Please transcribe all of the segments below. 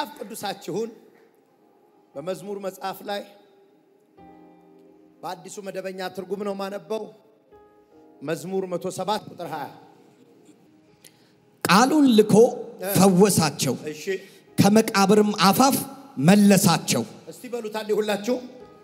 መጽሐፍ ቅዱሳችሁን በመዝሙር መጽሐፍ ላይ በአዲሱ መደበኛ ትርጉም ነው ማነበው። መዝሙር 107 ቁጥር 20 ቃሉን ልኮ ፈወሳቸው፣ እሺ ከመቃብርም አፋፍ መለሳቸው። እስቲ በሉት አንዴ ሁላችሁ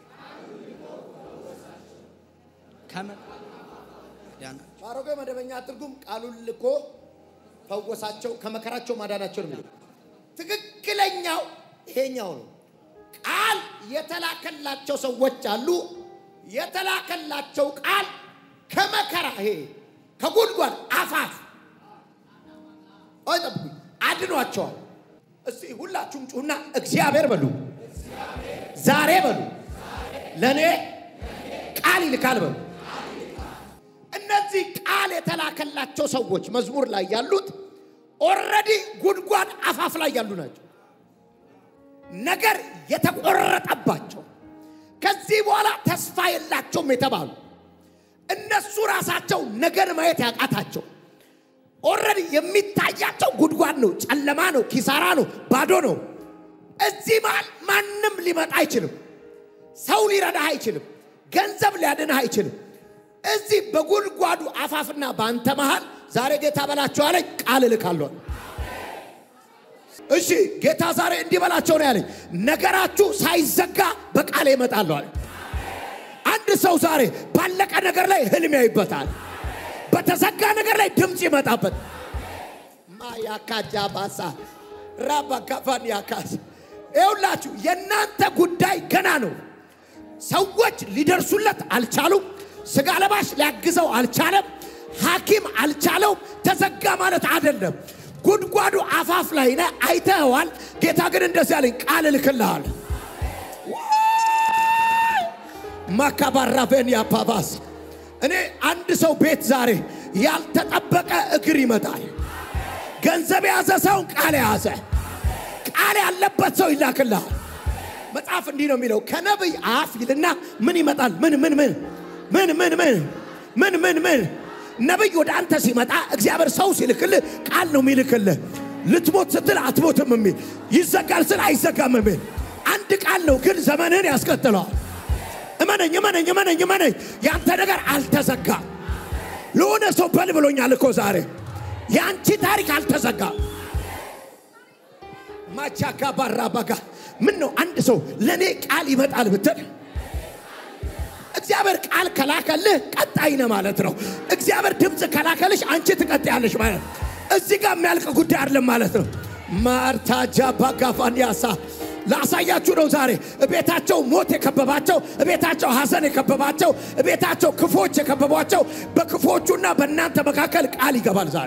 በአሮጌ መደበኛ ትርጉም ቃሉን ልኮ ፈወሳቸው ከመከራቸው ማዳናቸው ነው የሚለው። ትክክለኛው ይሄኛው ነው። ቃል የተላከላቸው ሰዎች አሉ። የተላከላቸው ቃል ከመከራ ይሄ ከጉድጓድ አፋፍ አይጠብቁኝ አድኗቸዋል። እስቲ ሁላችሁም ጩሁና እግዚአብሔር በሉ፣ ዛሬ በሉ፣ ለእኔ ቃል ይልካል በሉ። እነዚህ ቃል የተላከላቸው ሰዎች መዝሙር ላይ ያሉት ኦልሬዲ ጉድጓድ አፋፍ ላይ ያሉ ናቸው። ነገር የተቆረጠባቸው ከዚህ በኋላ ተስፋ የላቸውም የተባሉ እነሱ ራሳቸው ነገር ማየት ያቃታቸው ኦልሬዲ የሚታያቸው ጉድጓድ ነው፣ ጨለማ ነው፣ ኪሳራ ነው፣ ባዶ ነው። እዚህ መሃል ማንም ሊመጣ አይችልም። ሰው ሊረዳህ አይችልም። ገንዘብ ሊያድንህ አይችልም። እዚህ በጉድጓዱ አፋፍና በአንተ መሃል ዛሬ ጌታ በላቸው አለኝ፣ ቃል እልካለሁ። እሺ ጌታ ዛሬ እንዲህ በላቸው ነው ያለኝ፣ ነገራችሁ ሳይዘጋ በቃል ይመጣለሁ አለ። አንድ ሰው ዛሬ ባለቀ ነገር ላይ ህልም ያይበታል። በተዘጋ ነገር ላይ ድምፅ ይመጣበት ማያካጃ ባሳ ራባ ካፋን ያካስ ይኸውላችሁ የእናንተ ጉዳይ ገና ነው። ሰዎች ሊደርሱለት አልቻሉም። ስጋ ለባሽ ሊያግዘው አልቻለም። ሐኪም አልቻለውም። ተዘጋ ማለት አይደለም። ጉድጓዱ አፋፍ ላይ ነህ፣ አይተኸዋል። ጌታ ግን እንደዚህ አለኝ፣ ቃል እልክልሃል። ማካባራቬን ያፓባስ እኔ አንድ ሰው ቤት ዛሬ ያልተጠበቀ እግር ይመጣል። ገንዘብ የያዘ ሰውን ቃል የያዘ ቃል ያለበት ሰው ይላክልሃል። መጽሐፍ እንዲህ ነው የሚለው ከነቢይ አፍ ይልና ምን ይመጣል? ምን ምን ምን ምን ምን ምን ምን ምን ምን ነቢይ ወደ አንተ ሲመጣ እግዚአብሔር ሰው ሲልክልህ ቃል ነው የሚልክልህ። ልትሞት ስትል አትሞትም የሚል ይዘጋል ስል አይዘጋም የሚል አንድ ቃል ነው፣ ግን ዘመንህን ያስቀጥለዋል። እመነኝ እመነኝ እመነኝ እመነኝ፣ ያንተ ነገር አልተዘጋም። ለሆነ ሰው በል ብሎኛል እኮ ዛሬ የአንቺ ታሪክ አልተዘጋም። ማቻካ ባራ በጋ ምን ነው አንድ ሰው ለእኔ ቃል ይመጣል ብትል እግዚአብሔር ቃል ከላከልህ ቀጣይ ነህ ማለት ነው። እግዚአብሔር ድምፅ ከላከልሽ አንቺ ትቀጥያለሽ ማለት ነው። እዚህ ጋር የሚያልቅ ጉዳይ አይደለም ማለት ነው። ማርታ ጃባ ጋፋን ያሳ ላሳያችሁ ነው ዛሬ። እቤታቸው ሞት የከበባቸው፣ እቤታቸው ሐዘን የከበባቸው፣ እቤታቸው ክፎች የከበቧቸው፣ በክፎቹና በእናንተ መካከል ቃል ይገባል ዛሬ።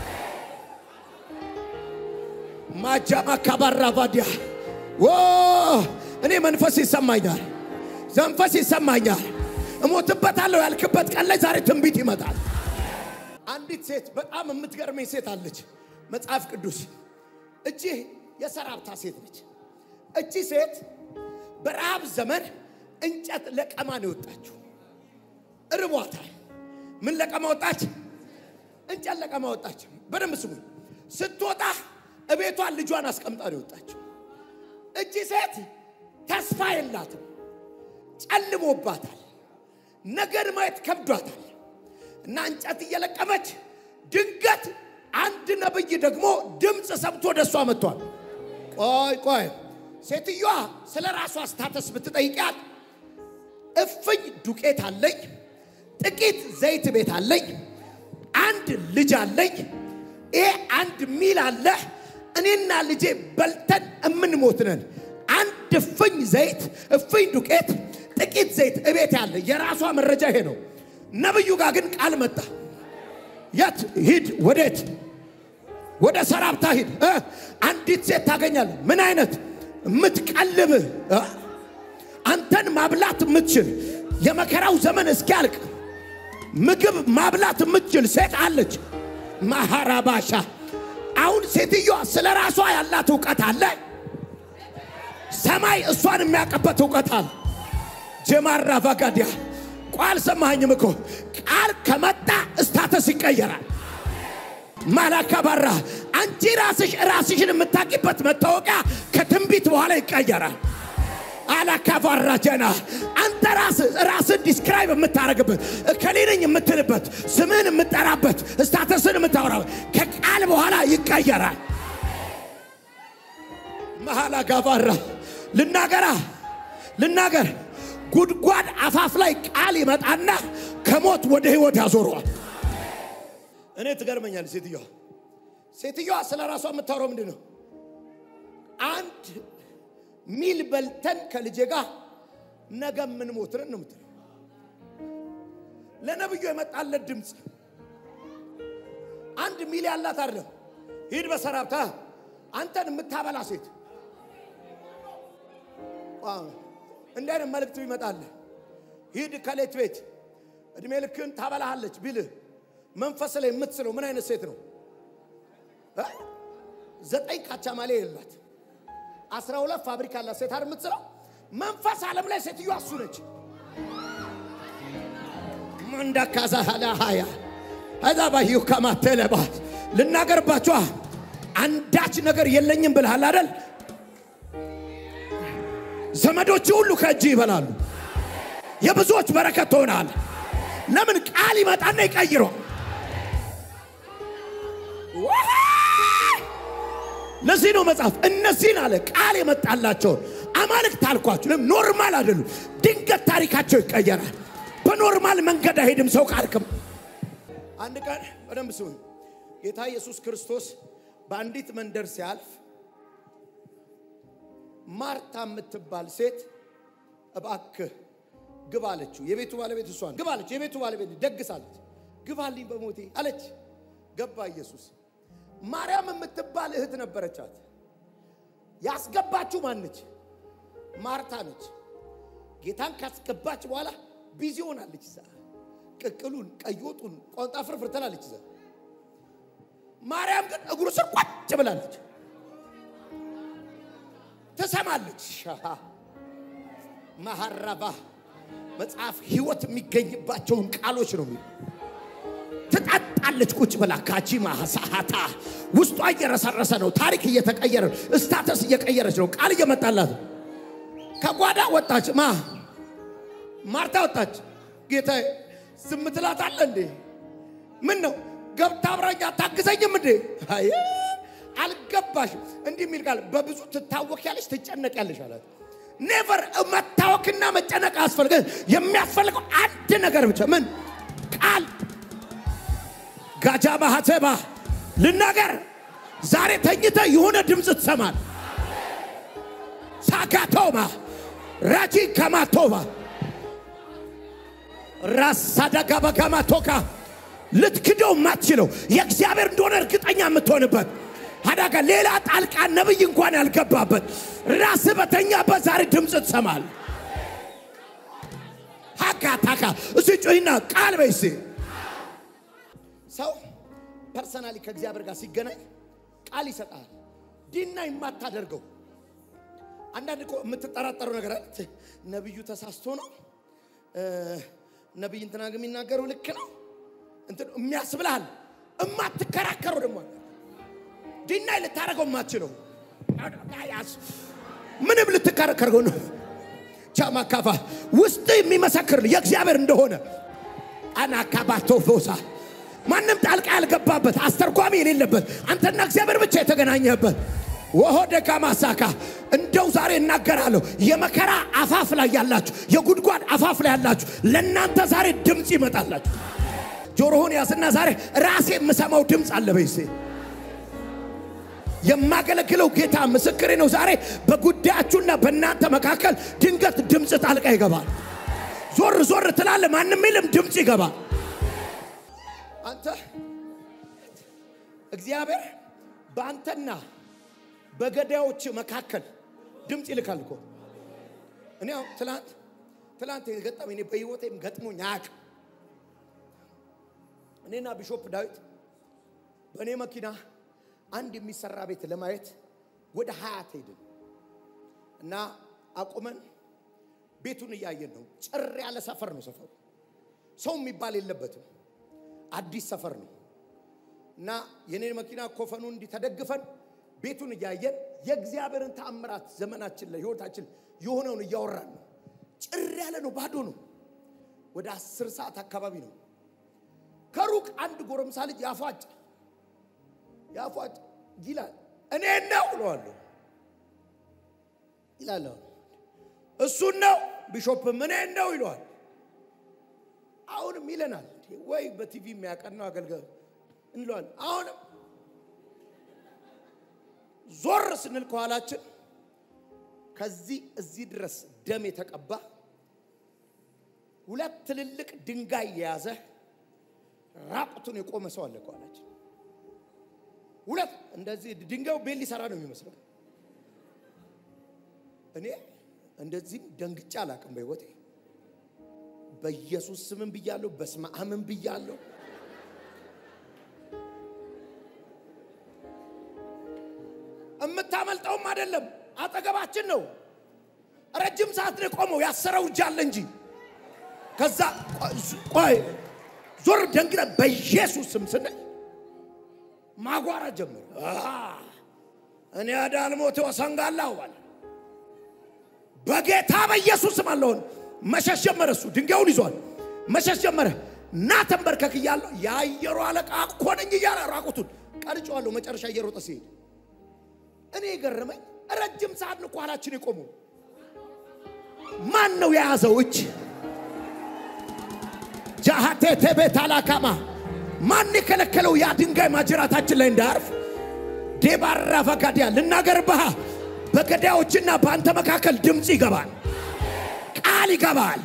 ማጃማ ካባራ ባዲያ ዎ እኔ መንፈስ ይሰማኛል፣ መንፈስ ይሰማኛል። እሞትበታለሁ ያልክበት ቀን ላይ ዛሬ ትንቢት ይመጣል። አንዲት ሴት በጣም የምትገርመኝ ሴት አለች መጽሐፍ ቅዱስ እቺ የሰራብታ ሴት ነች። እቺ ሴት በረሃብ ዘመን እንጨት ለቀማ ነው የወጣችው። እርቧታል። ምን ለቀማ ወጣች? እንጨት ለቀማ ወጣች። በደንብ ስሙኝ። ስትወጣ እቤቷን ልጇን አስቀምጣ ነው የወጣችው። እቺ ሴት ተስፋ የላትም፣ ጨልሞባታል፣ ነገር ማየት ከብዷታል። እና እንጨት እየለቀመች ድንገት አንድ ነብይ ደግሞ ድምፅ ሰምቶ ወደ እሷ መጥቷል። ቆይ ቆይ ሴትዮዋ ስለ ራሷ ስታተስ ብትጠይቂያት እፍኝ ዱቄት አለኝ፣ ጥቂት ዘይት ቤት አለኝ፣ አንድ ልጅ አለኝ፣ ይሄ አንድ ሚል አለ፣ እኔና ልጄ በልተን እምንሞት ነን። አንድ እፍኝ ዘይት፣ እፍኝ ዱቄት፣ ጥቂት ዘይት እቤት ያለ የራሷ መረጃ ይሄ ነው። ነብዩ ጋር ግን ቃል መጣ። የት ሂድ? ወዴት? ወደ ሰራብታ ሂድ። እ አንዲት ሴት ታገኛለህ። ምን አይነት የምትቀልብ እ አንተን ማብላት የምትችል የመከራው ዘመን እስኪያልቅ ምግብ ማብላት የምትችል ሴት አለች። ማሃራባሻ አሁን ሴትዮዋ ስለ ራሷ ያላት እውቀት አለ። ሰማይ እሷን የሚያውቅበት እውቀት አለ። ጀማራ ቫጋዲያ ቋል ሰማኸኝም እኮ ቃል ከመጣ እስታተስ ይቀየራል። ማላካባራ አንቺ ራስሽ ራስሽን የምታቂበት መታወቂያ ከትንቢት በኋላ ይቀየራል። አላካፋራጀና አንተ ራስ ራስን ዲስክራይብ የምታደርግበት እከሌ ነኝ የምትልበት ስምህን የምጠራበት ስታተስን የምታወራበት ከቃል በኋላ ይቀየራል። መሀላ ጋባራ ልናገራ ልናገር ጉድጓድ አፋፍ ላይ ቃል ይመጣና ከሞት ወደ ህይወት ያዞረዋል። እኔ ትገርመኛል ሴትዮዋ ሴትዮዋ ስለ ራሷ የምታወራው ምንድን ነው? አንድ ሚል በልተን ከልጄ ጋር ነገ የምንሞትርን ነው የምትለው። ለነብዩ የመጣለት ድምፅ አንድ ሚል ያላት አይደለም። ሂድ በሰራብታ አንተን የምታበላ ሴት እንዲህ አይነት መልእክት ይመጣል። ሂድ ከሌት ቤት እድሜ ልክን ታበላሃለች ቢልህ መንፈስ ላይ የምትስለው ምን አይነት ሴት ነው? እ? ዘጠኝ ካቻማሌ የላት አስራ ሁለት ፋብሪካ ያላት ሴት አይደል የምትስለው? መንፈስ ዓለም ላይ ሴትዮዋ እሱ ነች። መንዳካዛ ሀያ እዛ ባዩ ከማተለባት ልናገርባችኋ አንዳች ነገር የለኝም ብልሃል አይደል? ዘመዶች ሁሉ ከእጅ ይበላሉ። የብዙዎች በረከት ትሆናል። ለምን ቃል ይመጣና ይቀይረዋል። ለዚህ ነው መጽሐፍ እነዚህን አለ ቃል የመጣላቸውን አማልክት አልኳችሁ። ለምን ኖርማል አይደሉም። ድንገት ታሪካቸው ይቀየራል። በኖርማል መንገድ አይሄድም ሰው ካልክም። አንድ ቀን በደንብ ስሙኝ። ጌታ ኢየሱስ ክርስቶስ በአንዲት መንደር ሲያልፍ ማርታ የምትባል ሴት እባክህ ግባ አለችው። የቤቱ ባለቤት እሷ ነው። ግባ አለች። የቤቱ ባለቤት ደግሳለች። ግባልኝ በሞቴ አለች። ገባ ኢየሱስ። ማርያም የምትባል እህት ነበረቻት። ያስገባችው ማነች? ማርታ ነች። ጌታን ካስገባች በኋላ ቢዚ ሆናለች። እዛ ቅቅሉን፣ ቀይ ወጡን፣ ቋንጣ ፍርፍር ትላለች። እዛ ማርያም ግን እግሩ ስር ቋጭ ብላለች። ትሰማለች። ማሐራባ መጽሐፍ ህይወት የሚገኝባቸውን ቃሎች ነው የሚሉ ትጠጣለች ቁጭ ብላ ካጂ ማሳሃታ ውስጧ እየረሰረሰ ነው። ታሪክ እየተቀየረ ነው። ስታተስ እየቀየረች ነው። ቃል እየመጣላት ነው። ከጓዳ ወጣች። ማ ማርታ ወጣች። ጌታ ዝም ትላታለህ እንዴ? ምን ነው ገብታ አብራኝ አታግዘኝም እንዴ? አይ አልገባሽም። እንዲህ የሚል ቃል በብዙ ትታወቂያለሽ፣ ትጨነቂያለሽ አላት። ኔቨር መታወክና መጨነቅ አያስፈልግ። የሚያስፈልገው አንድ ነገር ብቻ ምን ቃል ጋጃ ማህተባ ልናገር ዛሬ ተኝተ የሆነ ድምፅ ትሰማል። ሳጋቶማ ራጂ ከማቶባ ራሳዳጋ በጋማቶካ ልትክደው ማትችለው የእግዚአብሔር እንደሆነ እርግጠኛ የምትሆንበት አዳጋ ሌላ ጣልቃ ነብይ እንኳን ያልገባበት ራስ በተኛበት ዛሬ ድምፅ ትሰማል። ሀካ ታካ እሱ ጩሂና ቃል በይሴ ሰው ፐርሰናሊ ከእግዚአብሔር ጋር ሲገናኝ ቃል ይሰጣል። ዲና የማታደርገው አንዳንድ እኮ የምትጠራጠረው ነገር አለ። ነቢዩ ተሳስቶ ነው ነቢይ እንትና ግን የሚናገረው ልክ ነው እንትን የሚያስብልሃል። እማትከራከረው ደግሞ አለ። ዲናይ ልታደርገው የማትችለው ምንም ልትከራከረው ነው ቻማካፋ ውስጥ የሚመሰክር የእግዚአብሔር እንደሆነ አናካባቶ ፎሳ ማንም ጣልቃ ያልገባበት አስተርጓሚ የሌለበት አንተና እግዚአብሔር ብቻ የተገናኘበት ወሆ ደጋ ማሳካ እንደው ዛሬ እናገራለሁ። የመከራ አፋፍ ላይ ያላችሁ፣ የጉድጓድ አፋፍ ላይ ያላችሁ ለእናንተ ዛሬ ድምፅ ይመጣላችሁ። ጆሮህን ያዝና ዛሬ ራሴ የምሰማው ድምፅ አለ በይሴ የማገለግለው ጌታ ምስክሬ ነው። ዛሬ በጉዳያችሁና በእናንተ መካከል ድንገት ድምፅ ጣልቃ ይገባል። ዞር ዞር ትላለ፣ ማንም የለም፣ ድምፅ ይገባል። አንተ እግዚአብሔር በአንተና በገዳዮች መካከል ድምፅ ይልካል እኮ። እኔ አሁን ትላንት ትላንት የገጠመኝ እኔ በህይወቴም ገጥሞኝ አያውቅም። እኔና ቢሾፕ ዳዊት በእኔ መኪና አንድ የሚሰራ ቤት ለማየት ወደ ሀያት ሄድን እና አቁመን ቤቱን እያየን ነው። ጭር ያለ ሰፈር ነው። ሰፈሩ ሰው የሚባል የለበትም። አዲስ ሰፈር ነው እና የኔን መኪና ኮፈኑን እንዲህ ተደግፈን ቤቱን እያየን የእግዚአብሔርን ተአምራት ዘመናችን ላይ ህይወታችን የሆነውን እያወራን ነው። ጭር ያለ ነው፣ ባዶ ነው። ወደ አስር ሰዓት አካባቢ ነው። ከሩቅ አንድ ጎረምሳ ልጅ ያፏጭ ያፏጭ ይላል። እኔ ነው እለዋለሁ ይላል። እሱን ነው ቢሾፕም እኔ ነው ይለዋል። አሁንም ይለናል ወይ በቲቪ የሚያቀናው አገልጋይ እንለዋል። አሁንም ዞር ስንል ከኋላችን ከዚህ እዚህ ድረስ ደም የተቀባ ሁለት ትልልቅ ድንጋይ የያዘ ራቁቱን የቆመ ሰው አለ ከኋላችን። ሁለት እንደዚህ ድንጋዩ ቤት ሊሰራ ነው የሚመስለው። እኔ እንደዚህም ደንግጬ አላቅም በሕይወቴ። በኢየሱስ ስምን ብያለሁ፣ በስመ አብም ብያለሁ። የምታመልጠውም አይደለም፣ አጠገባችን ነው። ረጅም ሰዓት ነው የቆመው፣ ያሰረው እጅ አለ እንጂ። ከዛ ቆይ ዞር ደንግጠ በኢየሱስ ስም ስንል ማጓራ ጀመረ። እኔ አዳልሞቴ ወሰንጋላሁ አለ። በጌታ በኢየሱስ ስም አለውን መሸሽ ጀመረ። እሱ ድንጋዩን ይዟል፣ መሸሽ ጀመረ። እና ተንበርከክ እያለሁ የአየሩ አለቃ እኮ ነኝ እያለ ራቁቱን ቀርጬዋለሁ። መጨረሻ እየሮጠ ሲሄድ እኔ የገረመኝ ረጅም ሰዓት ነው ኋላችን የቆመው። ማን ነው የያዘው እጅ? ጃሃቴ ቴቤት አላካማ ማን የከለከለው ያ ድንጋይ ማጅራታችን ላይ እንዳያርፍ? ዴባራ ፈጋዲያ ልናገር ባህ በገዳዮችና በአንተ መካከል ድምፅ ይገባል፣ ቃል ይገባል።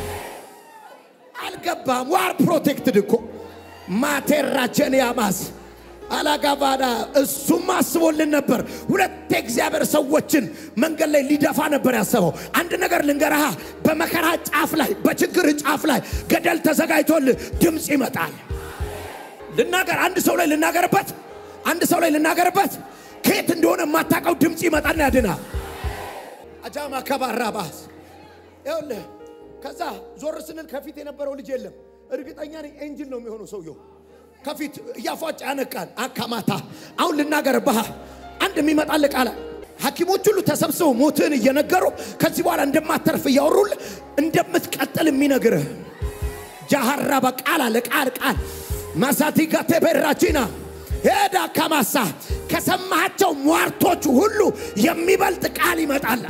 አልገባም። ዋር ፕሮቴክትድ እኮ ማቴራቸን ያማስ አላጋባዳ እሱም አስቦልን ነበር። ሁለት የእግዚአብሔር ሰዎችን መንገድ ላይ ሊደፋ ነበር ያሰበው። አንድ ነገር ልንገርሃ፣ በመከራ ጫፍ ላይ በችግር ጫፍ ላይ ገደል ተዘጋጅቶልህ ድምፅ ይመጣል። ልናገር አንድ ሰው ላይ ልናገርበት አንድ ሰው ላይ ልናገርበት ከየት እንደሆነ የማታውቀው ድምፅ ይመጣና ያድና አጃማ ከባራ ባስ ይኸውልህ ከዛ ዞር ስንል ከፊት የነበረው ልጅ የለም። እርግጠኛ ነኝ ኤንጅል ነው የሚሆነው ሰውየው ከፊት እያፏጭ ያነቃል። አካማታ አሁን ልናገር ባህ አንድ የሚመጣል ቃል ሐኪሞች ሁሉ ተሰብስበው ሞትህን እየነገሩ ከዚህ በኋላ እንደማተርፍ እያወሩል እንደምትቀጥል የሚነግርህ ጃሃራ በቃል አለ ቃል ቃል ማሳቲጋ ቴቤራቺና ሄዳ ከማሳ ከሰማሃቸው ሟርቶች ሁሉ የሚበልጥ ቃል ይመጣል።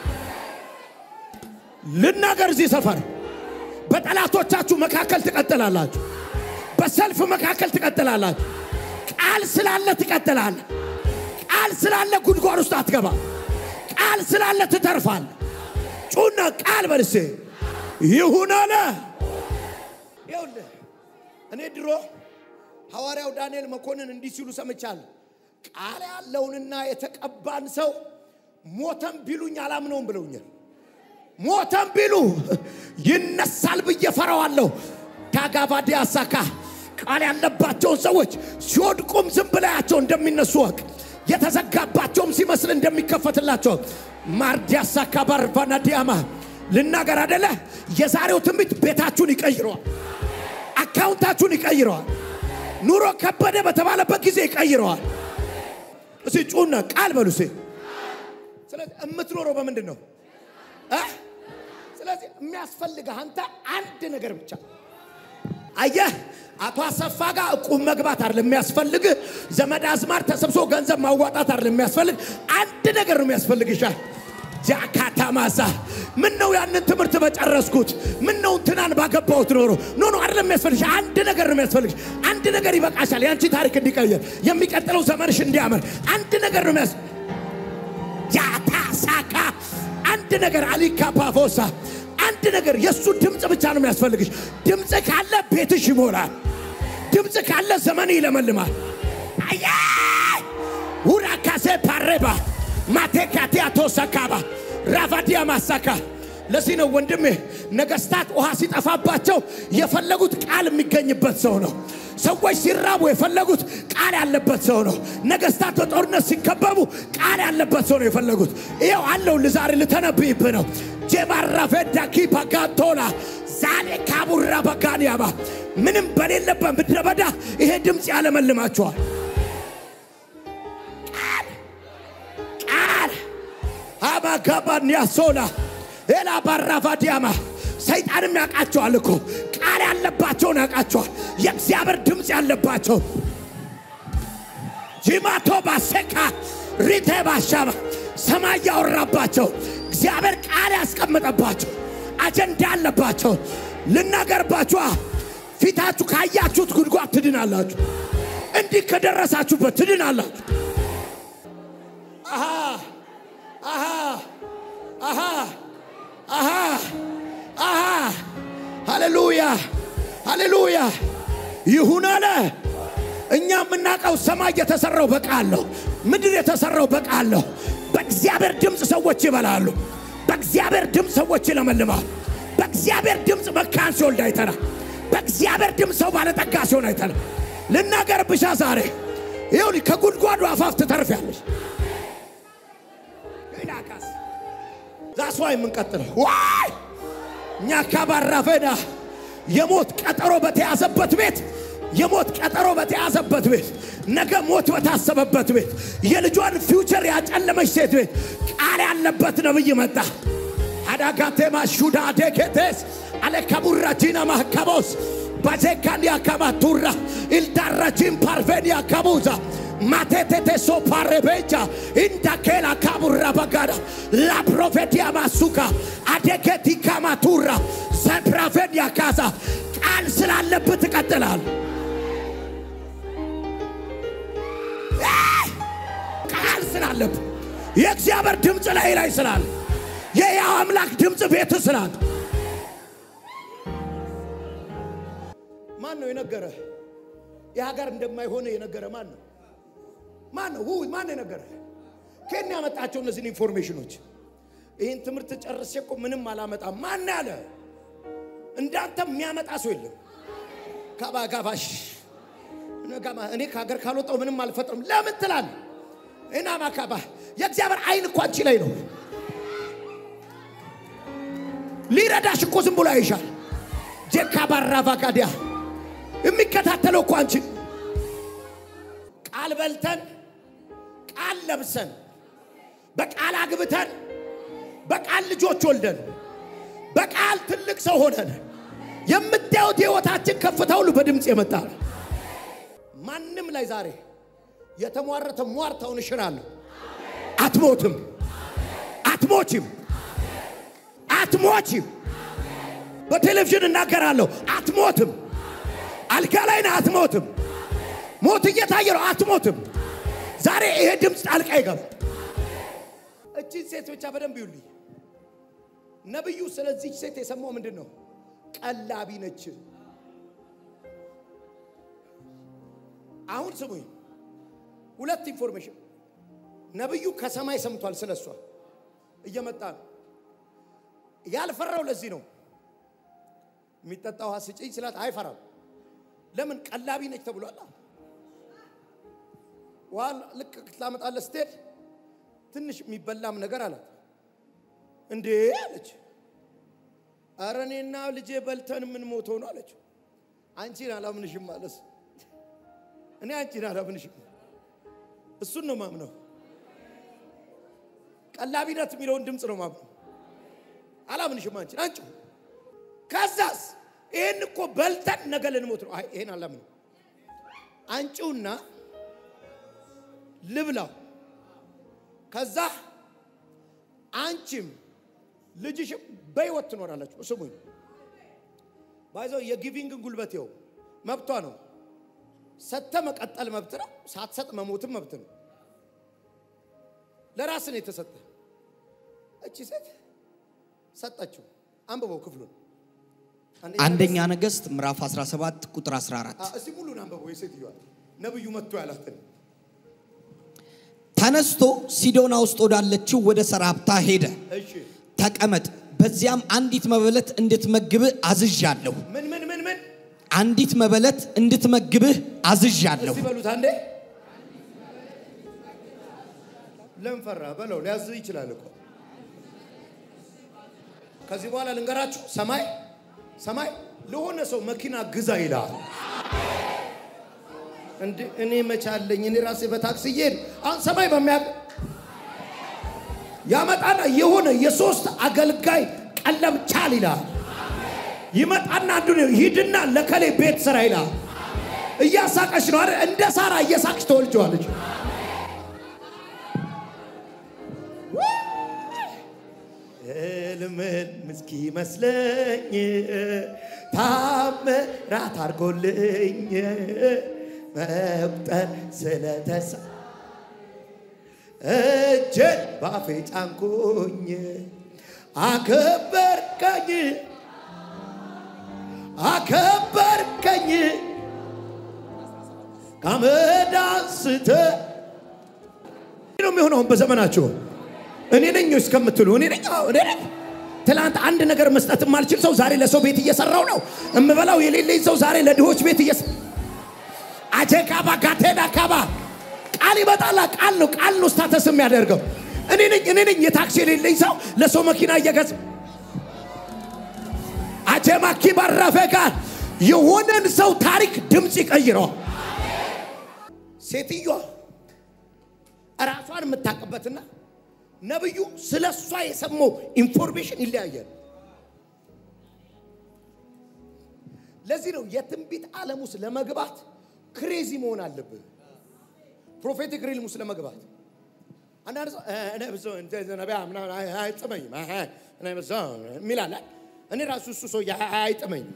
ልናገር እዚህ ሰፈር በጠላቶቻችሁ መካከል ትቀጥላላችሁ። በሰልፍ መካከል ትቀጥላላችሁ። ቃል ስላለ ትቀጥላል። ቃል ስላለ ጉድጓድ ውስጥ አትገባ። ቃል ስላለ ትተርፋል። ጩና ቃል በልሴ ይሁን አለ። ይኸውልህ እኔ ድሮ ሐዋርያው ዳንኤል መኮንን እንዲህ ሲሉ ሰምቻለሁ። ቃል ያለውንና የተቀባን ሰው ሞተም ቢሉኝ አላምነውም ብለውኛል። ሞተም ቢሉ ይነሳል ብዬ ፈራዋለሁ። ታጋባዲ አሳካ ቃል ያለባቸውን ሰዎች ሲወድቁም ዝም ብላያቸው እንደሚነሱ ወቅ የተዘጋባቸውም ሲመስል እንደሚከፈትላቸው ማርዲ አሳካ ባርባና ዲያማ ልናገር አደለ። የዛሬው ትንቢት ቤታችሁን ይቀይረዋል። አካውንታችሁን ይቀይረዋል። ኑሮ ከበደ በተባለበት ጊዜ ይቀይረዋል። እሲ ጩና ቃል በሉ ሴ ስለዚህ የምትኖረው በምንድን ነው? ስለዚህ የሚያስፈልግህ አንተ አንድ ነገር ብቻ አየህ። አቶ አሰፋ ጋር እቁብ መግባት አይደለም የሚያስፈልግ፣ ዘመድ አዝማር ተሰብስቦ ገንዘብ ማዋጣት አይደለም የሚያስፈልግ፣ አንድ ነገር ነው የሚያስፈልግ። ይሻል ጃካታ ማሳ ምን ነው ያንን ትምህርት በጨረስኩት፣ ምን ነው እንትናን ባገባሁት ኖሮ ኖ ኖ አይደለም የሚያስፈልግሽ። አንድ ነገር ነው የሚያስፈልግሽ። አንድ ነገር ይበቃሻል። ያንቺ ታሪክ እንዲቀየር፣ የሚቀጥለው ዘመንሽ እንዲያምር አንድ ነገር ነው የሚያስ ያታሳካ አንድ ነገር አሊካ ፓፎሳ አንድ ነገር የእሱ ድምፅ ብቻ ነው የሚያስፈልግሽ። ድምፅ ካለ ቤትሽ ይሞላል። ድምፅ ካለ ዘመን ይለመልማል። አየ ውራካሴ ፓሬባ ማቴካቲያ ቶሰካባ ራቫዲያ ማሳካ ለዚህ ነው ወንድሜ ነገስታት ውሃ ሲጠፋባቸው የፈለጉት ቃል የሚገኝበት ሰው ነው። ሰዎች ሲራቡ የፈለጉት ቃል ያለበት ሰው ነው። ነገስታት በጦርነት ሲከበቡ ቃል ያለበት ሰው ነው የፈለጉት። ይኸው አለው ልዛሬ ልተነብይብህ ነው። ጄባራፌ ዳኪ ፓጋቶላ ዛሬ ካቡራ በጋንያባ ምንም በሌለበት ምድረ በዳ ይሄ ድምፅ ያለመልማቸዋል። ቃል ቃል አባጋባንያ ሶላ ኤላ ባራቫዲያማ ሰይጣንም ያውቃቸዋል እኮ ቃል ያለባቸውን ያውቃቸዋል። የእግዚአብሔር ድምፅ ያለባቸው ጂማቶ ባሴካ ሪቴ ባሻባ ሰማይ ያወራባቸው እግዚአብሔር ቃል ያስቀመጠባቸው አጀንዳ ያለባቸው ልናገርባችኋ ፊታችሁ ካያችሁት ጉድጓድ ትድናላችሁ። እንዲህ ከደረሳችሁበት ትድናላችሁ። አሃ አሃ አሃ አሃ አሃ ሃሌሉያ ሃሌሉያ ይሁን አለ። እኛ የምናውቀው ሰማይ የተሰራው በቃል ነው። ምድር የተሰራው በቃል ነው። በእግዚአብሔር ድምፅ ሰዎች ይበላሉ። በእግዚአብሔር ድምፅ ሰዎች ይለመልማሉ። በእግዚአብሔር ድምፅ መካን ሲወልድ አይተናል። በእግዚአብሔር ድምፅ ሰው ባለጠጋ ሲሆን አይተናል። ልናገር ብሻ ዛሬ ይኸውልህ ከጉድጓዱ አፋፍ ትተርፊያለሽ። ይላካስ ዛሷ የምንቀጥለው ዋይ እኛ ካባራፈና የሞት ቀጠሮ በተያዘበት ቤት የሞት ቀጠሮ በተያዘበት ቤት ነገ ሞት በታሰበበት ቤት የልጇን ፊውቸር ያጨለመች ሴት ቤት ቃል ያለበት ነብይ መጣ። አዳጋቴማ ሹዳ ዴኬቴስ አለከቡራጂና ማካቦስ ባዜካንያ ካማቱራ ኢልዳራጂን ፓርቬንያ ካቡዛ ማቴቴቴሶ ፓሬቤጃ ኢንዳኬላ ካቡራ በጋዳ ላፕሮፌዲያ ማሱካ አዴኬቲ ካማቱራ ዘፕራቬንያ ካዛ ቃል ስላለብህ ትቀጥላል። ቃል ስላለብህ የእግዚአብሔር ድምፅ ላይ ላይ ስላለ የያው አምላክ ድምፅ ቤት ስላለ ማን ነው የነገረ? የሀገር እንደማይሆነ የነገረ ማን ነው? ማን ነው? ማን ነው የነገረ? ከኔ ያመጣቸው እነዚህን ኢንፎርሜሽኖች? ይህን ትምህርት ጨርሼ እኮ ምንም አላመጣም። ማን ያለ? እንዳንተ የሚያመጣ ሰው የለም። ካባጋባሽ እኔ ከሀገር ካልወጣው ምንም አልፈጥርም ለምን ትላል? እና ማካባ የእግዚአብሔር አይን እኮ አንቺ ላይ ነው። ሊረዳሽ እኮ ዝም ብሎ አይሻል። ጄካባራ ቫጋዲያ የሚከታተለው እኮ አንቺ ቃል በልተን ቃል ለብሰን በቃል አግብተን በቃል ልጆች ወልደን በቃል ትልቅ ሰው ሆነን የምታዩት የሕይወታችን ከፍታ ሁሉ በድምፅ የመጣ ነው። ማንም ላይ ዛሬ የተሟረተ ሟርታውን እሽራለሁ። አትሞትም፣ አትሞችም፣ አትሞችም። በቴሌቪዥን እናገራለሁ። አትሞትም። አልጋ ላይ ነህ፣ አትሞትም። ሞት እየታየ ነው፣ አትሞትም። ዛሬ ይሄ ድምፅ ጣልቃ ይገባል። እቺን ሴት ብቻ በደንብ ይዩልኝ። ነቢዩ ስለዚህ ሴት የሰማው ምንድን ነው? ቀላቢ ነች። አሁን ስሙኝ፣ ሁለት ኢንፎርሜሽን ነቢዩ ከሰማይ ሰምቷል። ስለ እሷ እየመጣ ነው። ያልፈራው ለዚህ ነው። የሚጠጣ ውሃ ስጭኝ ስላት አይፈራም። ለምን? ቀላቢ ነች ተብሏል። ውሃ ልክ ትላመጣለህ ስትሄድ ትንሽ የሚበላም ነገር አላት። እንዴ አለች። ኧረ እኔና ልጄ በልተን ምን ሞተው ነው አለችው። አንቺን አላምንሽም ማለት እኔ አንቺን አላምንሽም፣ እሱን ነው ማምነው። ቀላቢነት የሚለውን ድምፅ ነው ማምነው። አላምንሽም አንቺን አንቺ ከዛስ ይህን እኮ በልተን ነገ ልንሞት ነው። አይ ይሄን አላምንም። አንቺውና ልብላው ከዛ አንቺም ልጅሽም በሕይወት ትኖራላችሁ። ስሙኝ ባይዘው የጊቪንግን ጉልበት ይኸው መብቷ ነው። ሰተ መቀጠል መብት ነው። ሳትሰጥ መሞትም መብት ነው። ለራስ ነው የተሰጠ። እቺ ሴት ሰጠችው። አንብበው ክፍሉን አንደኛ ነገሥት ምዕራፍ 17 ቁጥር 14 እስቲ ሙሉን አንብበው። የሴትዮዋ ነብዩ መጥቶ ያላትን ተነስቶ ሲዶና ውስጥ ወዳለችው ወደ ሰራፕታ ሄደ። እሺ ተቀመጥ፣ በዚያም አንዲት መበለት እንድትመግብህ አዝዣለሁ። ምን ምን ምን ምን አንዲት መበለት እንድትመግብህ አዝዣለሁ። እስቲ በሉት አንዴ። ለምን ፈራ በለው። ሊያዝ ይችላል እኮ። ከዚህ በኋላ ልንገራችሁ፣ ሰማይ ሰማይ ለሆነ ሰው መኪና ግዛ ይላል። እንዴ እኔ መቻለኝ እኔ ራሴ በታክሲ እየሄድ አሁን ሰማይ በሚያ ያመጣና የሆነ የሶስት አገልጋይ ቀለብ ቻል ይላል። ይመጣና አንዱ ሂድና ለከሌ ቤት ስራ ይላል። እያሳቀች ነው አይደል? እንደ ሳራ እየሳቅች ተወልጀዋለች። ህልምን ምስኪ መስለኝ ታምራት አድርጎልኝ መቁጠር ስለተሳ እጄን ባፌ ጫንኩኝ አከበርከኝ አከበርከኝ ከአመድ አንስተህ ነው የሚሆነውን በዘመናችሁ እኔ ነኝ እስከምትሉ እኔ ነኝ አዎ፣ እኔ ነኝ። ትላንት አንድ ነገር መስጠት የማልችል ሰው ዛሬ ለሰው ቤት እየሰራው ነው። እምበላው የሌለኝ ሰው ዛሬ ለድሆች ቤት እየሰ አጀካባ ጋቴዳ ካባ ቃል ይመጣላ። ቃል ነው ቃል ነው ስታተስ የሚያደርገው እኔ ነኝ እኔ ነኝ። የታክሲ የሌለኝ ሰው ለሰው መኪና እየገዛ አጀማኪ ባረፈ ጋር የሆነን ሰው ታሪክ ድምፅ ይቀይረዋል። ሴትዮዋ ራሷን የምታውቅበትና ነብዩ ስለ እሷ የሰማው ኢንፎርሜሽን ይለያያል። ለዚህ ነው የትንቢት ዓለም ውስጥ ለመግባት ክሬዚ መሆን አለብህ። ፕሮፌቲክ ሪልም ውስጥ ለመግባት አንዳንድ ሰው እ፣ እኔ ብዙ እንደ ነቢያ ምናምን አይ- አይጥመኝም አይ- አይ፣ እኔ ብዙ የሚል አለ። እኔ ራሱ እሱ ሰው አይጥመኝም።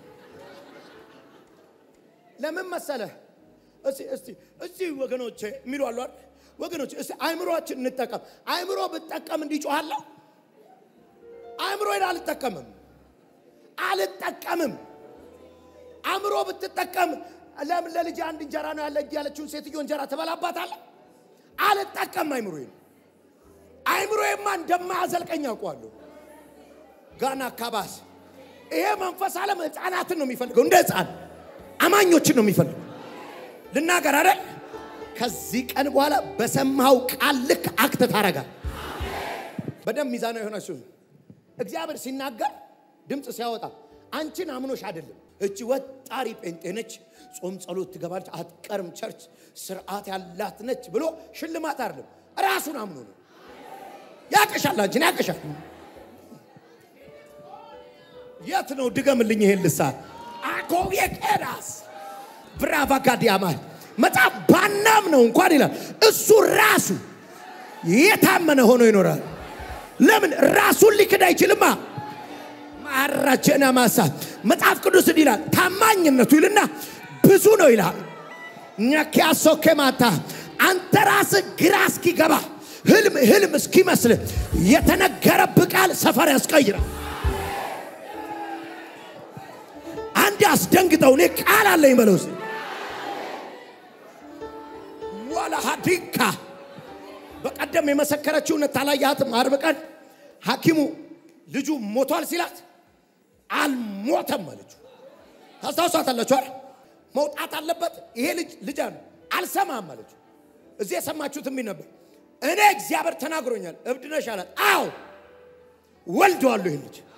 ለምን መሰለህ? እስቲ እስቲ እስቲ ወገኖቼ የሚሉ አሉ አይደል? ወገኖቼ እስቲ አእምሮአችን እንጠቀም። አእምሮ ብጠቀም እንዲጮሃለሁ አእምሮዬን አልጠቀምም አልጠቀምም። አእምሮ ብትጠቀም ለምን ለልጅ አንድ እንጀራ ነው ያለ ያለችውን ሴትዮ እንጀራ ትበላባታለህ? አልጠቀም አእምሮዬን። አእምሮዬማ እንደማያዘልቀኝ አውቀዋለሁ። ጋና አካባስ ይሄ መንፈስ ዓለም ህፃናትን ነው የሚፈልገው፣ እንደ ህፃን አማኞችን ነው የሚፈልገው። ልናገር አይደል? ከዚህ ቀን በኋላ በሰማው ቃል ልክ አክት ታረጋል። በደንብ ሚዛናዊ የሆናችሁ እግዚአብሔር ሲናገር ድምፅ ሲያወጣ አንቺን አምኖሽ አይደለም። እቺ ወጣሪ ጴንጤ ነች፣ ጾም ጸሎት ትገባለች፣ አትቀርም፣ ቸርች ስርዓት ያላት ነች ብሎ ሽልማት አይደለም። ራሱን አምኖ ነው። ያቀሻል፣ አንቺን ያቀሻል። የት ነው ድገምልኝ ይሄን ልሳን አኮዬ ቄዳስ ብራቫ ጋዲያማል መጽሐፍ ባናም ነው እንኳን ይላል እሱ ራሱ የታመነ ሆኖ ይኖራል። ለምን ራሱን ሊክድ አይችልማ። ማራጀና ማሳ መጽሐፍ ቅዱስ እንዲህ ይላል ታማኝነቱ ይልና ብዙ ነው ይላል። ኛኪያሶኬ ማታ አንተ ራስህ ግራ እስኪገባ ህልም ህልም እስኪመስል የተነገረብህ ቃል ሰፈር ያስቀይራል። አንድ አስደንግጠው እኔ ቃል አለኝ በለው እስኪ። ዋላ ሀዲካ በቀደም የመሰከረችው እውነት አላየሃትም? አርብ ቀን ሐኪሙ ልጁ ሞቷል ሲላት አልሞተም አለችው። ታስታውሳታላችሁ አይደል? መውጣት አለበት ይሄ ልጅ ልጅ ነው አልሰማም አለችው። እዚህ የሰማችሁት የሚል ነበር። እኔ እግዚአብሔር ተናግሮኛል። እብድ ነሽ አላት። አዎ ወልደዋለሁ ይሄን ልጅ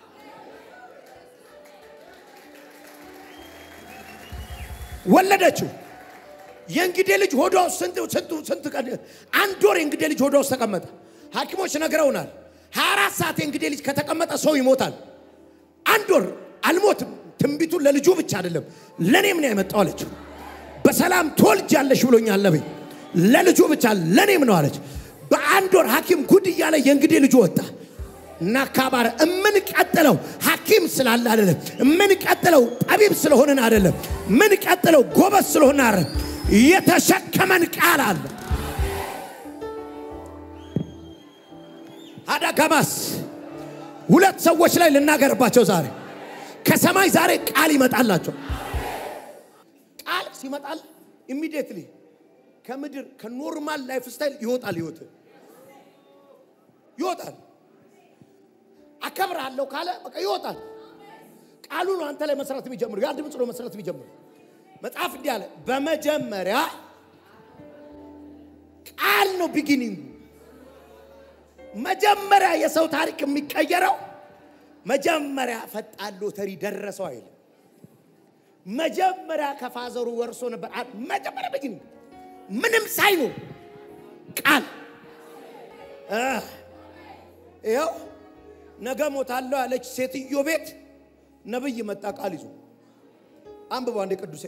ወለደችው። የእንግዴ ልጅ ሆዷ ውስጥ ስንት ስንት ስንት ቀን አንድ ወር የእንግዴ ልጅ ሆዷ ውስጥ ተቀመጠ። ሐኪሞች ነግረውናል። 24 ሰዓት የእንግዴ ልጅ ከተቀመጠ ሰው ይሞታል። አንድ ወር አልሞትም። ትንቢቱን ለልጁ ብቻ አይደለም ለእኔም ነው ያመጣው አለችው። በሰላም ትወልጃለሽ ብሎኛል ነብይ። ለልጁ ብቻ ለእኔም ነው አለች። በአንድ ወር ሐኪም ጉድ እያለ የእንግዴ ልጁ ወጣ እና ካባረ የምንቀጥለው ሐኪም ስላለ አይደለም። የምንቀጥለው ጠቢብ ስለሆንን አይደለም። የምንቀጥለው ጎበዝ ስለሆነ አይደለም። የተሸከመን ቃል አለ። አዳጋማስ ሁለት ሰዎች ላይ ልናገርባቸው ዛሬ ከሰማይ ዛሬ ቃል ይመጣላቸው። ቃል ሲመጣል ኢሚዲየትሊ ከምድር ከኖርማል ላይፍ ስታይል ይወጣል። ህይወት ይወጣል። አከብርሃለሁ ካለ በቃ ይወጣል። ቃሉ ነው አንተ ላይ መስራት የሚጀምሩ ያ ድምፅ ነው መስራት የሚጀምሩ። መጽሐፍ እንዲህ አለ፣ በመጀመሪያ ቃል ነው ቢጊኒንጉ። መጀመሪያ የሰው ታሪክ የሚቀየረው መጀመሪያ ፈጣን ሎተሪ ደረሰው አይልም። መጀመሪያ ከፋዘሩ ወርሶ ነበር። አ- መጀመሪያ በግን ምንም ሳይኖር ቃል እ፣ ይኸው ነገ ሞታለሁ ያለች ሴትዮ ቤት ነብይ መጣ ቃል ይዞ አንብባ እንደ ቅዱሴ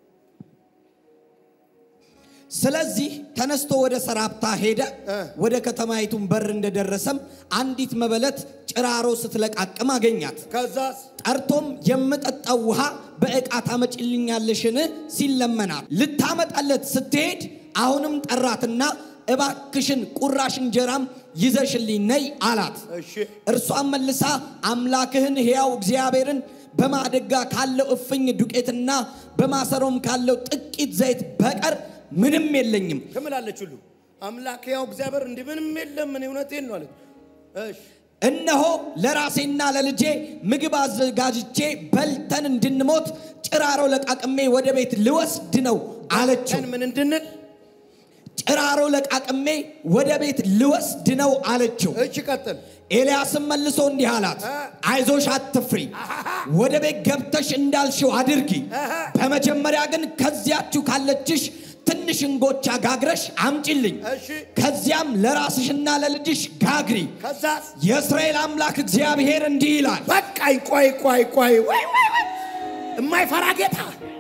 ስለዚህ ተነስቶ ወደ ሰራፕታ ሄደ። እ። ወደ ከተማይቱን በር እንደደረሰም አንዲት መበለት ጭራሮ ስትለቃቅም አገኛት። ከዛስ ጠርቶም የምጠጣው ውሃ በዕቃ ታመጭልኛለሽን ሲል ለመናት። ልታመጣለት ስትሄድ አሁንም ጠራትና እባክሽን ቁራሽ እንጀራም ይዘሽልኝ ነይ አላት። እሺ እርሷን መልሳ አምላክህን ሕያው እግዚአብሔርን በማደጋ ካለው እፍኝ ዱቄትና በማሰሮም ካለው ጥቂት ዘይት በቀር ምንም የለኝም። ትምላለች ሁሉ አምላክ ያው እግዚአብሔር እንዲህ ምንም የለም እኔ እውነቴን ነው አለች። እሺ እነሆ ለራሴና ለልጄ ምግብ አዘጋጅቼ በልተን እንድንሞት ጭራሮ ለቃቅሜ ወደ ቤት ልወስድ ነው አለችው። ቀን ምን እንድንል ጭራሮ ለቃቅሜ ወደ ቤት ልወስድ ነው አለችው። እሺ ቀጥል ኤልያስም መልሶ እንዲህ አላት፣ እ። አይዞሽ አትፍሪ፣ ወደ ቤት ገብተሽ እንዳልሽው አድርጊ። እህ። በመጀመሪያ ግን ከዚያችሁ ካለችሽ ትንሽ እንጎቻ ጋግረሽ አምጪልኝ። እሺ ከዚያም ለራስሽና ለልጅሽ ጋግሪ። ከዛስ የእስራኤል አምላክ እግዚአብሔር እንዲህ ይላል በቃኝ ቆይ ቆይ ቆይ ወይ ወይ ወይ የማይፈራ ጌታ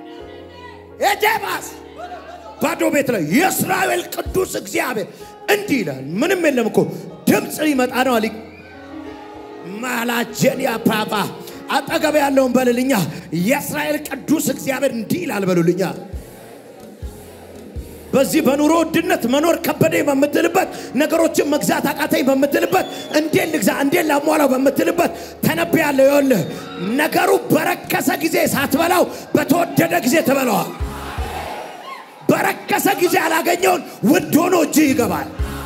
የጀባስ ባዶ ቤት ላይ የእስራኤል ቅዱስ እግዚአብሔር እንዲህ ይላል። ምንም የለም እኮ ድምፅ ሊመጣ ነው አሊ ማላጀንያ ፓፓ አጠገብ ያለውን በልልኛ የእስራኤል ቅዱስ እግዚአብሔር እንዲህ ይላል በሉልኛ። በዚህ በኑሮ ውድነት መኖር ከበደኝ በምትልበት ነገሮችን መግዛት አቃተኝ በምትልበት እንዴት ልግዛ እንዴት ላሟላው በምትልበት ተነብያለሁ። ይኸውልህ ነገሩ በረከሰ ጊዜ ሳትበላው በተወደደ ጊዜ ትበላዋል። በረከሰ ጊዜ ያላገኘውን ውድ ሆኖ እጅ ይገባል።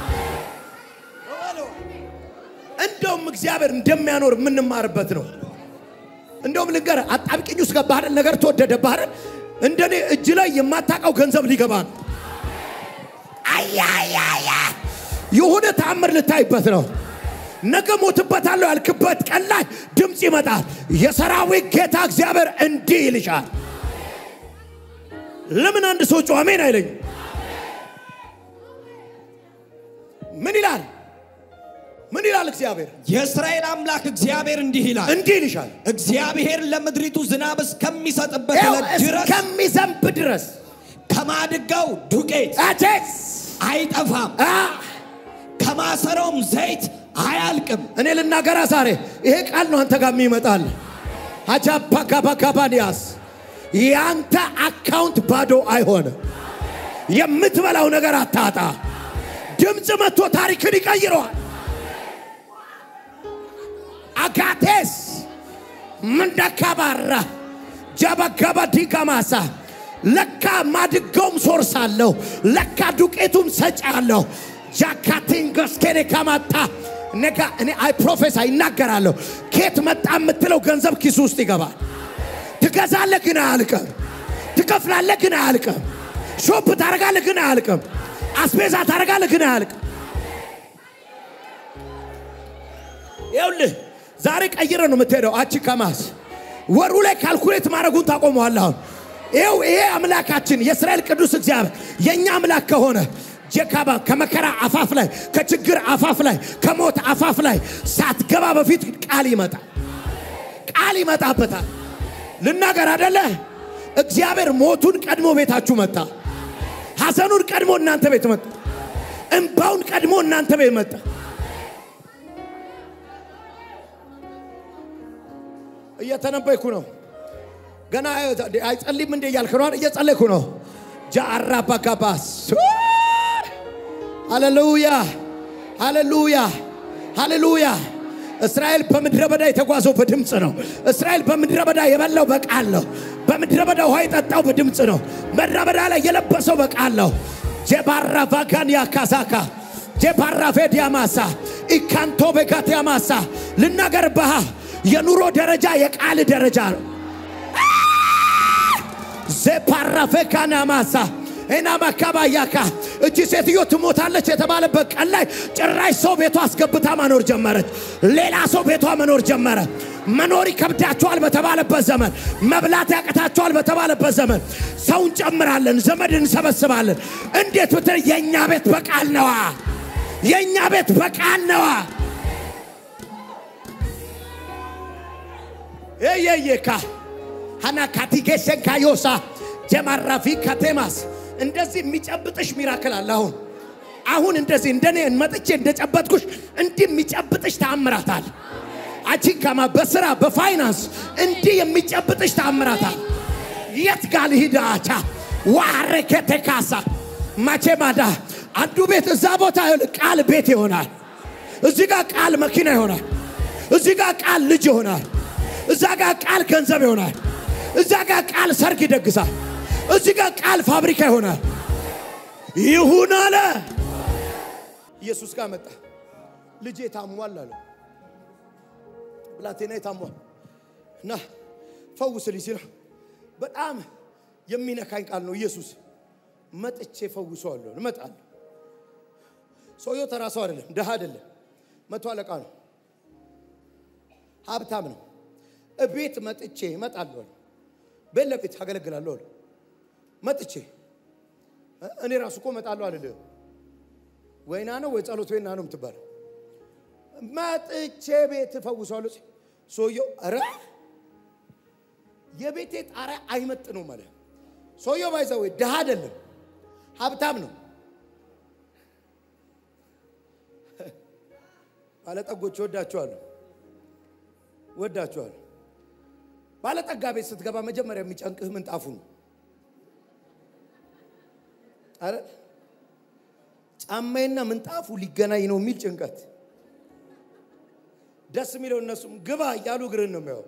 እንደውም እግዚአብሔር እንደሚያኖር የምንማርበት ነው። እንደውም ልንገርህ፣ አጣብቂኝ ውስጥ ገባህ አይደል? ነገር ተወደደብህ አይደል? እንደኔ እጅ ላይ የማታውቀው ገንዘብ ሊገባ ነው። አያያያ የሆነ ተአምር ልታይበት ነው። ነገ ሞትበታለሁ ያልክበት ቀን ላይ ድምፅ ይመጣል። የሰራዊት ጌታ እግዚአብሔር እንዲህ ይልሻል። ለምን አንድ ሰው ጮኸ አሜን አይለኝም? ምን ይላል? ምን ይላል? እግዚአብሔር የእስራኤል አምላክ እግዚአብሔር እንዲህ ይላል እንዲህ ይልሻል። እግዚአብሔር ለምድሪቱ ዝናብ እስከሚሰጥበት ይኸው ዕለት ድረስ እስከሚዘንብ ድረስ ከማድጋው ዱቄት አቼስ አይጠፋም፣ አ ከማሰሮም ዘይት አያልቅም። እኔ ልናገራ ዛሬ ይሄ ቃል ነው አንተ ጋር የሚመጣል። አጃባጋባጋባንያስ የአንተ አካውንት ባዶ አይሆንም። የምትበላው ነገር አታጣ። ድምፅ መጥቶ ታሪክን ይቀይረዋል። አጋቴስ ምንደካባራ ጃባጋባ ዲጋማሳ ለካ ማድጋውም ሶርስ አለው። ለካ ዱቄቱም ሰጪ አለው። ጃካቲንገስኬኔ ከማጣ ነጋ እኔ አይ ፕሮፌሰር ይናገራለሁ። ኬት መጣ የምትለው ገንዘብ ኪሱ ውስጥ ይገባል። ትገዛለህ ግን አያልቅም። ትከፍላለህ ግን አያልቅም። ሾፕ ታደርጋለህ ግን አያልቅም። አስቤዛ ታደርጋለህ ግን አያልቅም። ይኸውልህ ዛሬ ቀይረ ነው የምትሄደው። አቺ ከማስ ወሩ ላይ ካልኩሌት ማድረጉን ታቆመዋለህ። አሁን ይኸው ይሄ አምላካችን የእስራኤል ቅዱስ እግዚአብሔር የእኛ አምላክ ከሆነ ጀካባ ከመከራ አፋፍ ላይ ከችግር አፋፍ ላይ ከሞት አፋፍ ላይ ሳትገባ በፊት ቃል ይመጣል። ቃል ይመጣበታል። ልናገር አደለ? እግዚአብሔር ሞቱን ቀድሞ ቤታችሁ መጣ። ሐዘኑን ቀድሞ እናንተ ቤት መጣ። እንባውን ቀድሞ እናንተ ቤት መጣ። እየተነበይኩ ነው። ገና አይጸልይም እንዴ እያልክ ነው? እየጸለይኩ ነው። ጃአራ ባጋባስ ሃሌሉያ ሃሌሉያ ሃሌሉያ። እስራኤል በምድረ በዳ የተጓዘው በድምፅ ነው። እስራኤል በምድረ በዳ የበላው በቃል ነው። በምድረ በዳ ውሃ የጠጣው በድምፅ ነው። ምድረ በዳ ላይ የለበሰው በቃል ነው። ጄባራ ቫጋን ያካሳካ ጄባራ ፌድ ያማሳ ኢካንቶ ቤጋት ያማሳ ልናገር ባህ የኑሮ ደረጃ የቃል ደረጃ ነው። ዜፓራፌካና ማሳ እና ማካባያካ እቺ ሴትዮ ትሞታለች የተባለበት ቀን ላይ ጭራሽ ሰው ቤቷ አስገብታ መኖር ጀመረች። ሌላ ሰው ቤቷ መኖር ጀመረ። መኖር ይከብዳቸዋል በተባለበት ዘመን፣ መብላት ያቅታቸዋል በተባለበት ዘመን ሰው እንጨምራለን፣ ዘመድ እንሰበስባለን። እንዴት ብትል የእኛ ቤት በቃል ነዋ። የእኛ ቤት በቃል ነዋ። ኤየየካ ሀና ካቲጌሴን ካዮሳ ጀማራፊ ካቴማስ እንደዚህ የሚጨብጥሽ ሚራክል አለ። አሁን አሁን እንደዚህ እንደኔ መጥቼ እንደጨበጥኩሽ እንዲህ የሚጨብጥሽ ተአምራታል። አቺካማ በስራ በፋይናንስ እንዲህ የሚጨብጥሽ ተአምራታል። የት ጋር ልሂድ? አቻ ዋረከቴ ካሳ ማቼ ማዳ አንዱ ቤት እዛ ቦታ ቃል ቤት ይሆናል። እዚህ ጋር ቃል መኪና ይሆናል። እዚህ ጋር ቃል ልጅ ይሆናል። እዛ ጋር ቃል ገንዘብ ይሆናል። እዛ ጋር ቃል ሰርግ ይደግሳል። እዚህ ጋር ቃል ፋብሪካ ይሆናል። ይሁን አለ። ኢየሱስ ጋር መጣ። ልጄ ታሟል አለ። ብላቴና ታሟል እና ፈውስልኝ ሲለው በጣም የሚነካኝ ቃል ነው። ኢየሱስ መጥቼ ፈውሰዋለሁ፣ እመጣለሁ። ሰውየው ተራ ሰው አይደለም፣ ድሃ አይደለም፣ መቶ አለቃ ነው፣ ሀብታም ነው። እቤት መጥቼ እመጣለሁ አለ። ቤት ለቤት አገለግላለሁ አለ። መጥቼ እኔ ራሱ እኮ እመጣለሁ አልልህ። ወይና ነው ወይ ጸሎት ወይና ነው የምትባለው። መጥቼ ቤት እፈውሰዋለሁ። ሲል ሰውየው ኧረ የቤቴ ጣሪያ አይመጥነውም አለ። ሰውየው ባይዘ ወይ ድሃ አይደለም ሀብታም ነው። ባለጠጎች ወዳቸዋለሁ ወዳቸዋለሁ። ባለጠጋ ቤት ስትገባ መጀመሪያ የሚጨንቅህ ምንጣፉ ነው። አረ ጫማዬና ምንጣፉ ሊገናኝ ነው የሚል ጭንቀት። ደስ የሚለው እነሱም ግባ እያሉ እግርን ነው የሚያው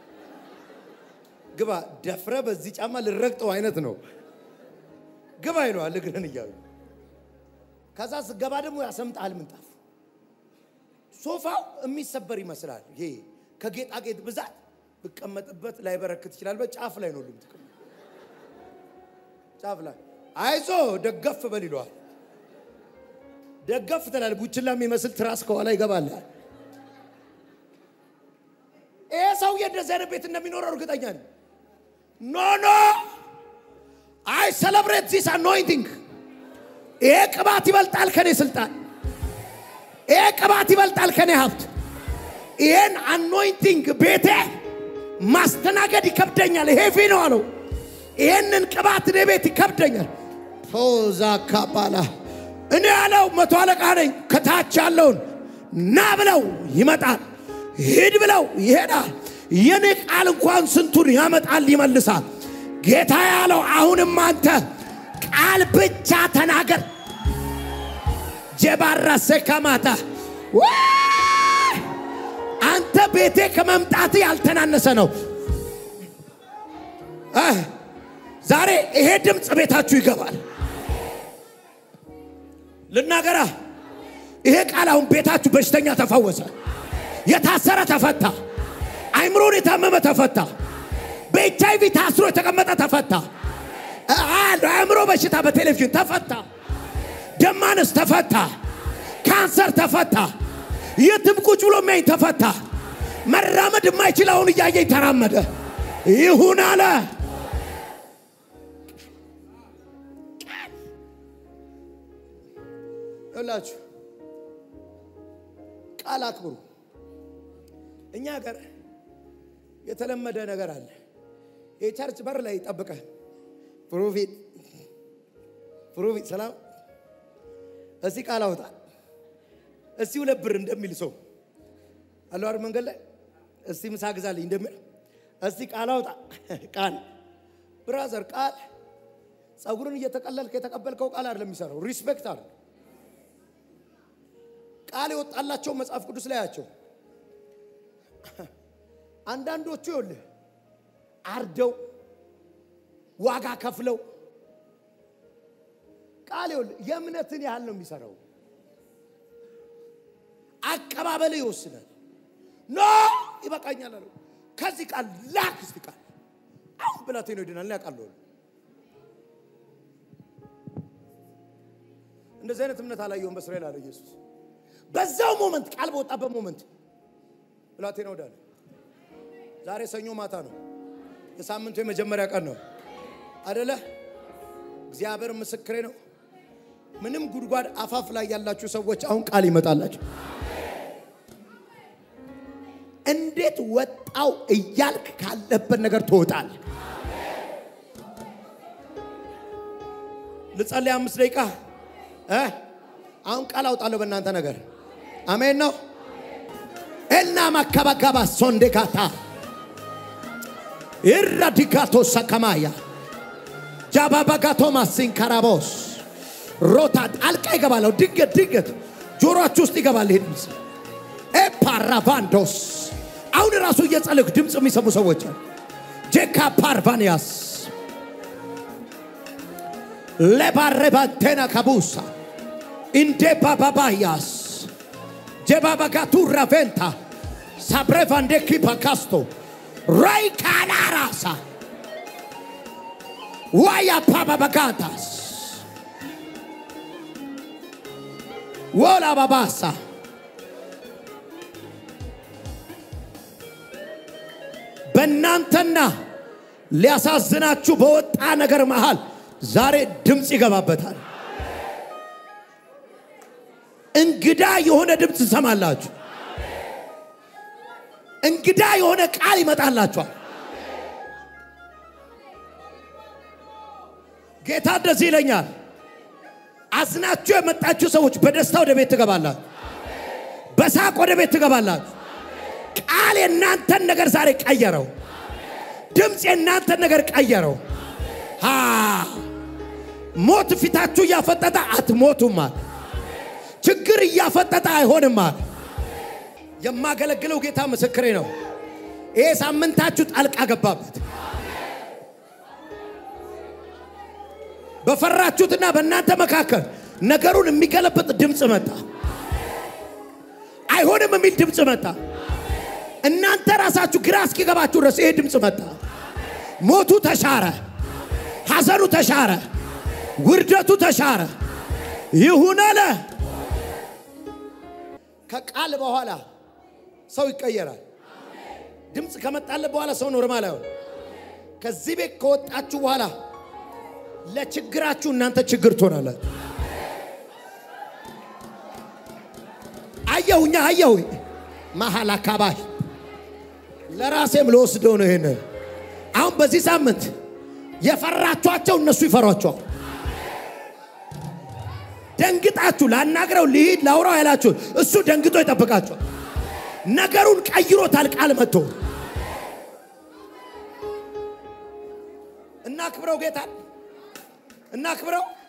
ግባ ደፍረ በዚህ ጫማ ልረግጠው አይነት ነው። ግባ ይለዋል እግርን እያሉ ከዛ ስገባ ደግሞ ያሰምጣል ምንጣፉ። ሶፋው የሚሰበር ይመስላል። ይሄ ከጌጣጌጥ ብዛት ብቀመጥበት ላይበረክት ይችላል። በጫፍ ላይ ነው ሁሉም ትቀመጥ ጫፍ ላይ አይዞ ደገፍ በል ይለዋል። ደገፍ ትላል። ቡችላ የሚመስል ትራስ ከኋላ ይገባል። ይሄ ሰውዬ እንደዚህ አይነት ቤት እንደሚኖረው እርግጠኛ ነኝ። ኖ ኖ አይ ሰለብሬት ዚስ አኖይንቲንግ። ይሄ ቅባት ይበልጣል ከኔ ስልጣን። ይሄ ቅባት ይበልጣል ከኔ ሀብት። ይሄን አኖይንቲንግ ቤቴ ማስተናገድ ይከብደኛል። ሄቪ ነው አለው። ይሄንን ቅባት እኔ ቤት ይከብደኛል። ፎዛ ካባላ እኔ ያለው መቶ አለቃ ነኝ። ከታች ያለውን ና ብለው ይመጣል፣ ሂድ ብለው ይሄዳል። የኔ ቃል እንኳን ስንቱን ያመጣል ይመልሳል። ጌታ ያለው አሁንም አንተ ቃል ብቻ ተናገር። ጀባራሴ ከማታ አንተ ቤቴ ከመምጣት ያልተናነሰ ነው። ዛሬ ይሄ ድምፅ ቤታችሁ ይገባል። ልናገራ ይሄ ቃል አሁን ቤታችሁ በሽተኛ ተፈወሰ፣ የታሰረ ተፈታ፣ አይምሮን የታመመ ተፈታ፣ በኤች አይቪ ታስሮ የተቀመጠ ተፈታ፣ አእምሮ በሽታ በቴሌቪዥን ተፈታ፣ ደም ማነስ ተፈታ፣ ካንሰር ተፈታ፣ የትም ቁጭ ብሎ የሚያኝ ተፈታ፣ መራመድ የማይችል አሁን እያየኝ ተራመደ። ይሁን አለ። ይላችሁ ቃል አክብሩ። እኛ ሀገር የተለመደ ነገር አለ። የቸርች በር ላይ ይጠብቃል። ፕሮፌት ፕሮፌት ሰላም፣ እስቲ ቃል አውጣ፣ እስቲ ሁለት ብር እንደሚል ሰው አለው አይደል? መንገድ ላይ እስቲ ምሳ ግዛልኝ እንደሚል እስቲ ቃል አውጣ። ቃል ብራዘር፣ ቃል ጸጉርን እየተቀለልክ የተቀበልከው ቃል አይደለም የሚሰራው። ሪስፔክት አለ ቃል የወጣላቸው መጽሐፍ ቅዱስ ላይ ያቸው አንዳንዶቹ ይኸውልህ አርደው ዋጋ ከፍለው ቃል ይኸውልህ የእምነትን ያህል ነው የሚሰራው። አቀባበል ይወስናል። ኖ ይበቃኛል አለው። ከዚህ ቃል ላክ እስቲ ቃል አሁን ብላቴ ነው ይድናል ያውቃለሁ። እንደዚህ አይነት እምነት አላየሁም በእስራኤል አለ ኢየሱስ። በዛው ሞመንት ቃል በወጣበት ሞመንት ብላቴና ወዳለ ዛሬ ሰኞ ማታ ነው። የሳምንቱ የመጀመሪያ ቀን ነው አደለ? እግዚአብሔር ምስክሬ ነው። ምንም ጉድጓድ አፋፍ ላይ ያላችሁ ሰዎች አሁን ቃል ይመጣላችሁ። እንዴት ወጣው እያልክ ካለበት ነገር ትወጣል። ልጸልይ አምስት ደቂቃ እ አሁን ቃል አውጣለሁ በእናንተ ነገር አሜን ነው እና ማካባጋባ ሶንዴካታ ኢራዲካቶ ሰከማያ ጃባባጋቶ ማሲንካራቦስ ሮታ ጣልቃ ይገባለሁ። ድንገት ድንገት ጆሮአችሁ ውስጥ ይገባል ይሄ ድምፅ ኤፓራቫንዶስ አሁን ራሱ እየጸለይኩ ድምፅ የሚሰሙ ሰዎች አሉ። ጄካ ፓርቫኒያስ lebarrebatena kabusa indepa babayas jebabagatu raventa sabrevande kipakasto rai kalarasa waya pababagatas wola babasa በእናንተና ሊያሳዝናችሁ በወጣ ነገር መሃል ዛሬ ድምፅ ይገባበታል። እንግዳ የሆነ ድምፅ ትሰማላችሁ። እንግዳ የሆነ ቃል ይመጣላችኋል። ጌታ እንደዚህ ይለኛል፣ አዝናችሁ የመጣችሁ ሰዎች በደስታ ወደ ቤት ትገባላችሁ፣ በሳቅ ወደ ቤት ትገባላችሁ። ቃል የእናንተን ነገር ዛሬ ቀየረው። ድምፅ የእናንተን ነገር ቀየረው። ሃ ሞት ፊታችሁ እያፈጠጠ አትሞቱማል። ችግር እያፈጠጠ አይሆንማል። የማገለግለው ጌታ ምስክሬ ነው። ይሄ ሳምንታችሁ ጣልቃ ገባበት። በፈራችሁትና በእናንተ መካከል ነገሩን የሚገለብጥ ድምፅ መጣ። አይሆንም የሚል ድምፅ መጣ። እናንተ ራሳችሁ ግራ እስኪገባችሁ ድረስ ይሄ ድምፅ መጣ። ሞቱ ተሻረ፣ ሐዘኑ ተሻረ፣ ውርደቱ ተሻረ። ይሁን አለ። ከቃል በኋላ ሰው ይቀየራል። ድምፅ ከመጣለት በኋላ ሰው ኖርማል አይሆን። ከዚህ ቤት ከወጣችሁ በኋላ ለችግራችሁ እናንተ ችግር ትሆናላችሁ። አየሁኛ አየሁ መሀል አካባቢ ለራሴም ልወስደው ነው። ይሄንን አሁን በዚህ ሳምንት የፈራችኋቸው እነሱ ይፈሯቸዋል። ደንግጣችሁ ላናግረው ልሂድ ላውራው ያላችሁ እሱ ደንግጦ ይጠብቃችኋል። ነገሩን ቀይሮታል። ቃል መጥቶ እናክብረው፣ ጌታ እናክብረው።